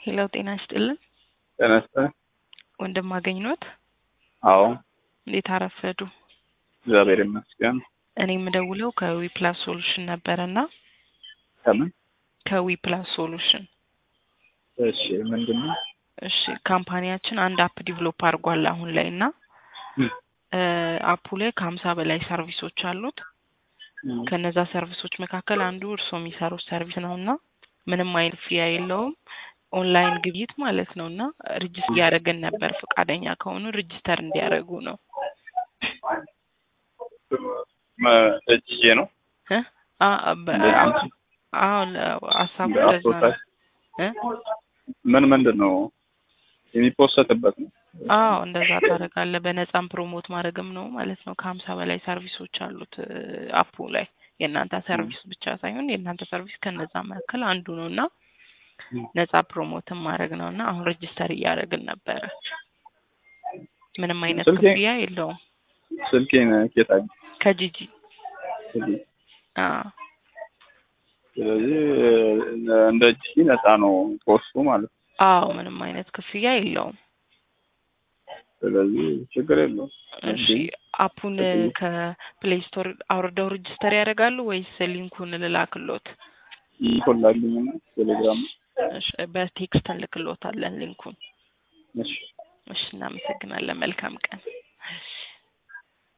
ሄሎ ጤና ይስጥልን። ጤና ይስጥልኝ። ወንድም አገኝኖት አዎ እንዴት አረፈዱ? እግዚአብሔር ይመስገን። እኔ የምደውለው ከዊ ፕላስ ሶሉሽን ነበረና ከምን? ከዊ ፕላስ ሶሉሽን እሺ ምንድን ነው? እሺ ካምፓኒያችን አንድ አፕ ዲቨሎፕ አድርጓል አሁን ላይ እና ም፣ እ አፑ ላይ ከሀምሳ በላይ ሰርቪሶች አሉት። ም፣ ከነዛ ሰርቪሶች መካከል አንዱ እርስዎ የሚሰሩት ሰርቪስ ነው እና ምንም አይነት ፊያ የለውም ኦንላይን ግብይት ማለት ነው እና ሪጅስተር እያደረገን ነበር። ፈቃደኛ ከሆኑ ሪጅስተር እንዲያደርጉ ነው መ- እጅዬ ነው እ አ- በ- እንደዚህ አሁን ሀሳቡ ለዛ ነው አፕሮታ እ ምን ምንድን ነው የሚፖሰትበት ነው? አዎ እንደዛ ታደርጋለህ። በነፃም ፕሮሞት ማድረግም ነው ማለት ነው። ከሀምሳ በላይ ሰርቪሶች አሉት እ አፑ ላይ የእናንተ ሰርቪስ ብቻ ሳይሆን የእናንተ ሰርቪስ ከነዛ መካከል አንዱ ነው እና ም፣ ነፃ ፕሮሞትን ማድረግ ነው እና አሁን ሬጅስተር እያደረግን ነበረ። ምንም አይነት ስልኬ- ክፍያ የለውም። ስልኬን ኬት አግኝ ከጂጂ ስለዚህ አዎ ስለዚህ እንደ እጅ ነፃ ነው ኮስቱ ማለት ነው። አዎ ምንም አይነት ክፍያ የለውም። ስለዚህ ችግር የለውም። እሺ አፑን ከፕሌይ ስቶር አውርደው ሬጅስተር ያደርጋሉ ወይስ ሊንኩን ልላክሎት? ይኮላልኝና ቴሌግራም እሺ በቴክስት እንልክሎታለን ሊንኩን። እሺ እሺ እናመሰግናለን። መልካም ቀን።